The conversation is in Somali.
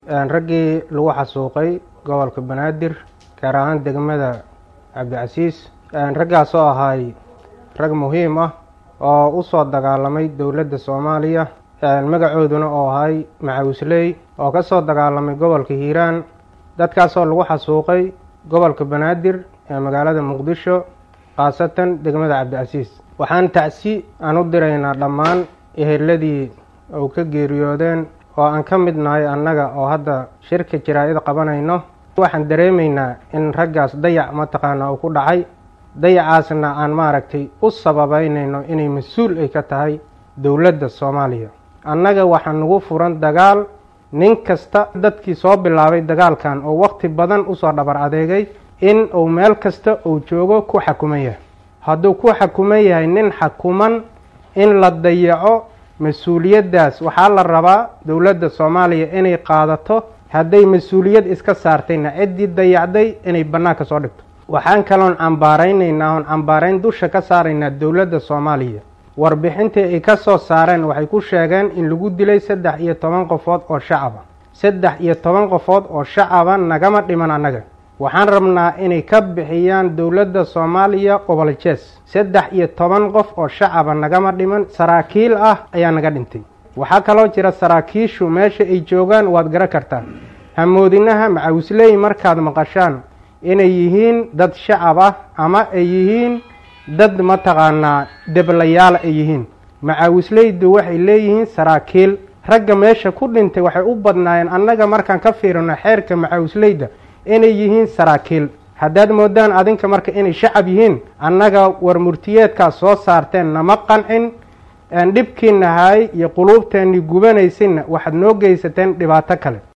raggii lagu xasuuqay gobolka banaadir gaar ahaan degmada cabdicasiis raggaas oo ahay rag muhiim ah oo u soo dagaalamay dowladda soomaaliya magacooduna oo ahay macawisley oo ka soo dagaalamay gobolka hiiraan dadkaasoo lagu xasuuqay gobolka banaadir ee magaalada muqdisho khaasatan degmada cabdicasiis waxaan tacsi aan u diraynaa dhammaan eheladii ou ka geeriyoodeen oo aan ka mid nahay annaga oo hadda shirka jaraa-id qabanayno waxaan dareemaynaa in raggaas dayac mataqaana uu ku dhacay dayacaasna aan maaragtay u sababeynayno inay mas-uul ay ka tahay dowladda soomaaliya annaga waxaa nagu furan dagaal nin kasta dadkii soo bilaabay dagaalkan oo waqti badan usoo dhabar adeegay in uu meel kasta uu joogo ku xakuman yahay hadduu ku xakuman yahay nin xakuman in la dayaco mas-uuliyaddaas waxaa la rabaa dowladda soomaaliya inay qaadato hadday mas-uuliyad iska saartayna ciddii dayacday inay bannaanka soo dhigto waxaan kaloon cambaaraynaynaa oon cambaarayn dusha ka saaraynaa dowladda soomaaliya warbixintii ay ka soo saareen waxay ku sheegeen in lagu dilay saddex iyo toban qofood oo shacaba saddex iyo toban qofood oo shacaba nagama dhiman annaga waxaan rabnaa inay ka bixiyaan dowladda soomaaliya qobol-jees saddex iyo toban qof oo shacaba nagama dhiman saraakiil ah ayaa naga dhintay waxaa kaloo jira saraakiishu meesha ay joogaan waad garan kartaa hamoodinaha macawisley markaad maqashaan inay yihiin dad shacab ah ama ay yihiin dad mataqaanaa deblayaala ay yihiin macawisleydu waxay leeyihiin saraakiil ragga meesha ku dhintay waxay u badnaayeen annaga markaan ka fiirino xeerka macawisleyda inay yihiin saraakiil haddaad moodaan adinka marka inay shacab yihiin annaga war murtiyeedkaas soo saarteen nama qancin dhibkiinahay iyo quluubteennii gubanaysinna waxaad noo geysateen dhibaato kale